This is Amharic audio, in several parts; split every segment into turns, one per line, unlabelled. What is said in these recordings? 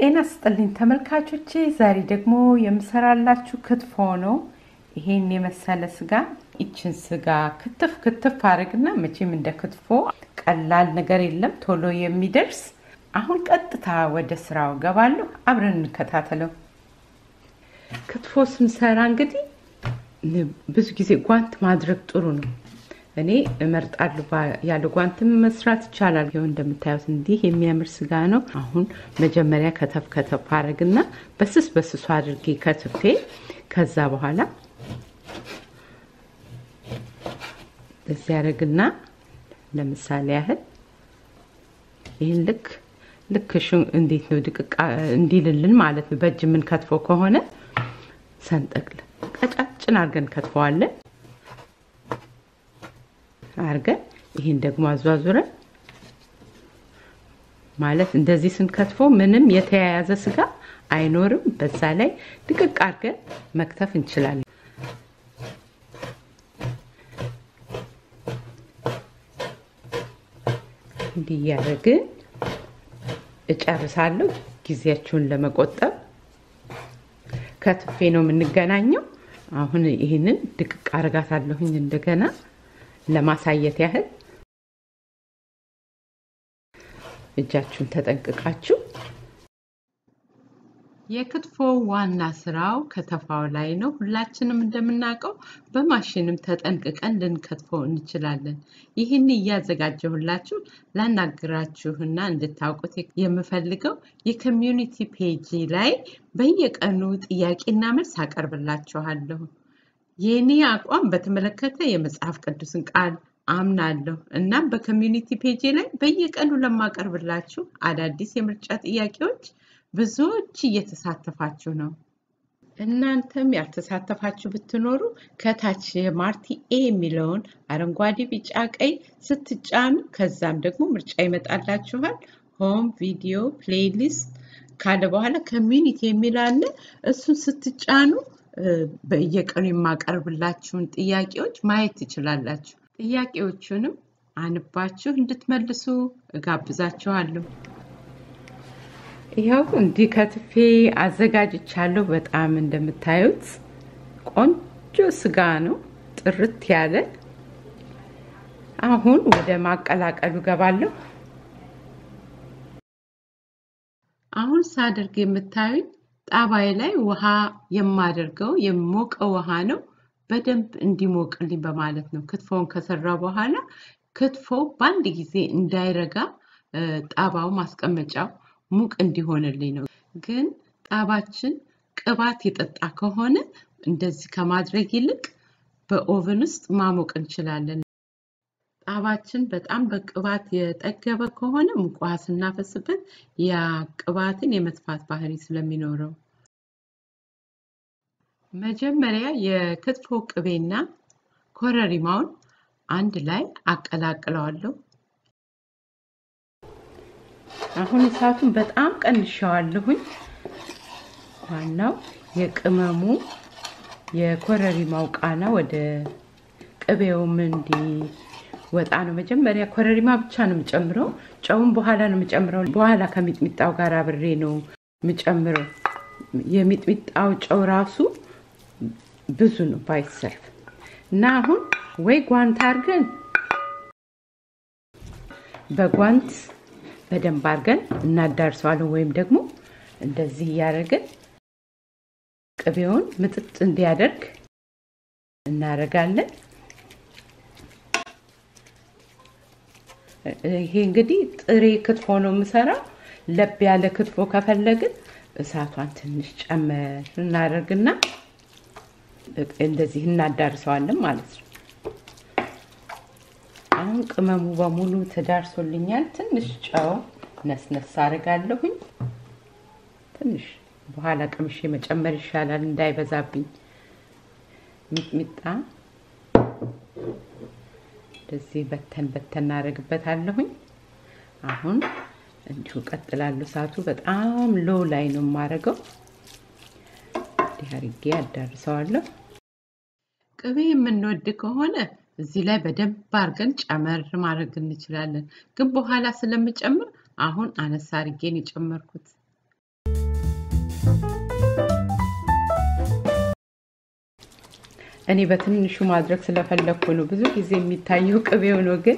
ጤና ስጥልኝ ተመልካቾቼ፣ ዛሬ ደግሞ የምሰራላችሁ ክትፎ ነው። ይሄን የመሰለ ስጋ ይችን ስጋ ክትፍ ክትፍ አድርግና መቼም እንደ ክትፎ ቀላል ነገር የለም ቶሎ የሚደርስ። አሁን ቀጥታ ወደ ስራው ገባለሁ። አብረን እንከታተለው። ክትፎ ስንሰራ እንግዲህ ብዙ ጊዜ ጓንት ማድረግ ጥሩ ነው። እኔ እመርጣለሁ። ያለ ጓንትም መስራት ይቻላል። ይኸው እንደምታዩት እንዲህ የሚያምር ስጋ ነው። አሁን መጀመሪያ ከተፍ ከተፍ አድርግና በስስ በስሱ አድርጌ ከትፌ ከዛ በኋላ እዚህ ያደርግና ለምሳሌ ያህል ይህን ልክ ልክ እንዴት ነው ድቅቃ እንዲልልን ማለት ነው። በእጅ የምንከትፈው ከሆነ ሰንጠቅል ቀጫጭን አድርገን ከትፈዋለን አድርገን ይህን ደግሞ አዟዙረን ማለት እንደዚህ ስንከትፎ ምንም የተያያዘ ስጋ አይኖርም። በዛ ላይ ድቅቅ አድርገን መክተፍ እንችላለን። እንዲህ እያደረግን እጨርሳለሁ። ጊዜያችሁን ለመቆጠብ ከትፌ ነው የምንገናኘው። አሁን ይህንን ድቅቅ አረጋታለሁኝ እንደገና ለማሳየት ያህል እጃችሁን ተጠንቅቃችሁ። የክትፎ ዋና ስራው ከተፋው ላይ ነው። ሁላችንም እንደምናውቀው በማሽንም ተጠንቅቀን ልንከትፈው እንችላለን። ይህን እያዘጋጀሁላችሁ ላናግራችሁና እንድታውቁት የምፈልገው የኮሚዩኒቲ ፔጅ ላይ በየቀኑ ጥያቄና መልስ አቀርብላችኋለሁ። የእኔ አቋም በተመለከተ የመጽሐፍ ቅዱስን ቃል አምናለሁ። እናም በኮሚዩኒቲ ፔጄ ላይ በየቀኑ ለማቀርብላችሁ አዳዲስ የምርጫ ጥያቄዎች ብዙዎች እየተሳተፋችሁ ነው። እናንተም ያልተሳተፋችሁ ብትኖሩ ከታች የማርቲ ኤ የሚለውን አረንጓዴ፣ ቢጫ፣ ቀይ ስትጫኑ ከዛም ደግሞ ምርጫ ይመጣላችኋል። ሆም ቪዲዮ ፕሌይሊስት ካለ በኋላ ኮሚዩኒቲ የሚል አለ። እሱን ስትጫኑ በየቀኑ የማቀርብላችሁን ጥያቄዎች ማየት ትችላላችሁ። ጥያቄዎቹንም አንባችሁ እንድትመልሱ እጋብዛችኋለሁ። ይኸው እንዲህ ከትፌ አዘጋጅቻለሁ። በጣም እንደምታዩት ቆንጆ ስጋ ነው፣ ጥርት ያለ። አሁን ወደ ማቀላቀሉ ገባለሁ። አሁን ሳደርግ የምታዩኝ ጣባይ ላይ ውሃ የማደርገው የሞቀ ውሃ ነው። በደንብ እንዲሞቅልኝ በማለት ነው። ክትፎውን ከሰራ በኋላ ክትፎ በአንድ ጊዜ እንዳይረጋ ጣባው ማስቀመጫው ሙቅ እንዲሆንልኝ ነው። ግን ጣባችን ቅባት የጠጣ ከሆነ እንደዚህ ከማድረግ ይልቅ በኦቨን ውስጥ ማሞቅ እንችላለን። ጣባችን በጣም በቅባት የጠገበ ከሆነ ሙቅ ውሃ ስናፈስበት ያ ቅባትን የመጥፋት ባህሪ ስለሚኖረው መጀመሪያ የክትፎ ቅቤና ኮረሪማውን አንድ ላይ አቀላቅለዋለሁ። አሁን እሳቱን በጣም ቀንሻዋለሁኝ። ዋናው የቅመሙ የኮረሪማው ቃና ወደ ቅቤውም እንዲወጣ ነው። መጀመሪያ ኮረሪማ ብቻ ነው የምጨምረው። ጨውን በኋላ ነው የምጨምረው። በኋላ ከሚጥሚጣው ጋር አብሬ ነው የምጨምረው። የሚጥሚጣው ጨው ራሱ ብዙ ነው ባይሰልፍ እና አሁን ወይ ጓንት አድርገን በጓንት በደንብ አድርገን እናዳርሰዋለን ወይም ደግሞ እንደዚህ እያደረግን ቅቤውን ምጥጥ እንዲያደርግ እናደርጋለን። ይሄ እንግዲህ ጥሬ ክትፎ ነው የምሰራው። ለብ ያለ ክትፎ ከፈለግን እሳቷን ትንሽ ጨመር እናደርግና እንደዚህ እናዳርሰዋለን ማለት ነው። አሁን ቅመሙ በሙሉ ተዳርሶልኛል። ትንሽ ጨው ነስነስ አድርጋለሁኝ። ትንሽ በኋላ ቅምሼ መጨመር ይሻላል እንዳይበዛብኝ። ሚጥሚጣ እንደዚህ በተን በተን እናደርግበታለሁኝ። አሁን እንዲሁ ቀጥላለሁ። እሳቱ በጣም ሎው ላይ ነው የማደርገው። እንዲህ አድርጌ አዳርሰዋለሁ። ቅቤ የምንወድ ከሆነ እዚህ ላይ በደንብ አድርገን ጨመር ማድረግ እንችላለን። ግን በኋላ ስለምጨምር አሁን አነሳ አድርጌን የጨመርኩት እኔ በትንሹ ማድረግ ስለፈለግኩ ነው። ብዙ ጊዜ የሚታየው ቅቤው ነው፣ ግን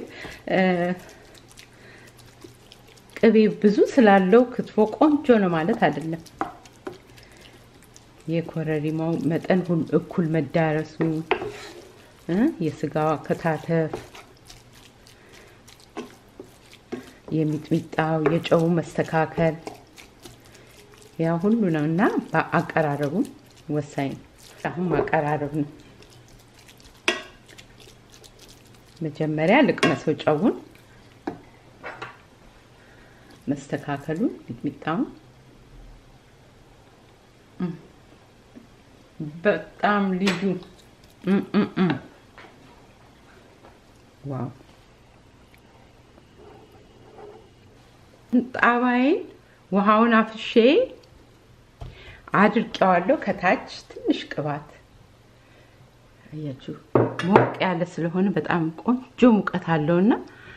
ቅቤ ብዙ ስላለው ክትፎ ቆንጆ ነው ማለት አይደለም። የኮረሪማው መጠን እኩል መዳረሱ፣ የስጋው አከታተፍ፣ የሚጥሚጣው የጨው መስተካከል ያ ሁሉ ነው እና አቀራረቡ ወሳኝ ነው። አሁን ማቀራረብ ነው። መጀመሪያ ልቅመሰው ጨውን፣ መስተካከሉን፣ ሚጥሚጣውን በጣም ልዩ ዋው! ጣባይን ውሃውን አፍሼ አድርቄዋለሁ። ከታች ትንሽ ቅባት አያችሁ፣ ሞቅ ያለ ስለሆነ በጣም ቆንጆ ሙቀት አለውና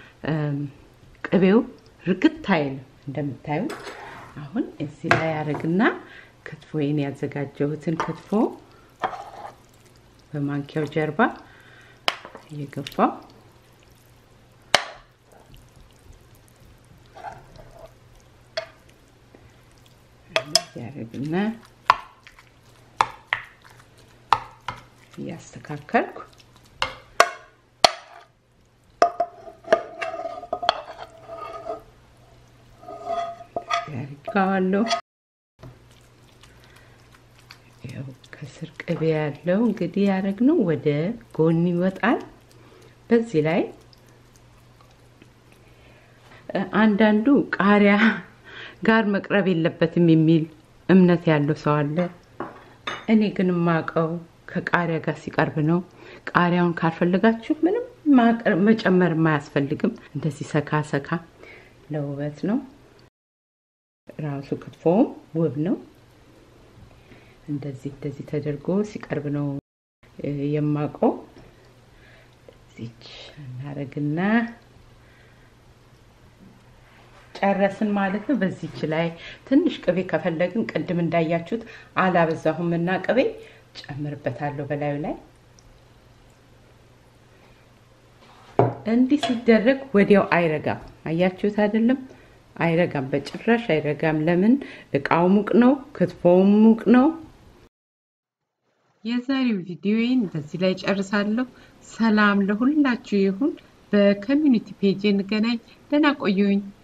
ቅቤው ርግት አይልም። እንደምታዩ አሁን እዚህ ላይ ያደርግና ክትፎዬን ያዘጋጀሁትን ክትፎ በማንኪያው ጀርባ እየገፋው ያደርግና እያስተካከልኩ ያርጋዋለሁ። ያው ከስር ቅቤ ያለው እንግዲህ ያደረግነው ወደ ጎን ይወጣል። በዚህ ላይ አንዳንዱ ቃሪያ ጋር መቅረብ የለበትም የሚል እምነት ያለው ሰው አለ። እኔ ግን የማውቀው ከቃሪያ ጋር ሲቀርብ ነው። ቃሪያውን ካልፈለጋችሁ ምንም መጨመር አያስፈልግም። እንደዚህ ሰካ ሰካ ለውበት ነው። ራሱ ክትፎውም ውብ ነው። እንደዚህ እንደዚህ ተደርጎ ሲቀርብ ነው የማውቀው። እዚች እናደርግና ጨረስን ማለት ነው። በዚች ላይ ትንሽ ቅቤ ከፈለግን ቅድም እንዳያችሁት አላበዛሁም እና ቅቤ ጨምርበታለሁ በላዩ ላይ እንዲህ ሲደረግ ወዲያው አይረጋም። አያችሁት አይደለም? አይረጋም፣ በጭራሽ አይረጋም። ለምን? እቃው ሙቅ ነው፣ ክትፎውም ሙቅ ነው። የዛሬው ቪዲዮዬን በዚህ ላይ ጨርሳለሁ። ሰላም ለሁላችሁ ይሁን። በኮሚኒቲ ፔጅ እንገናኝ። ደህና ቆዩኝ።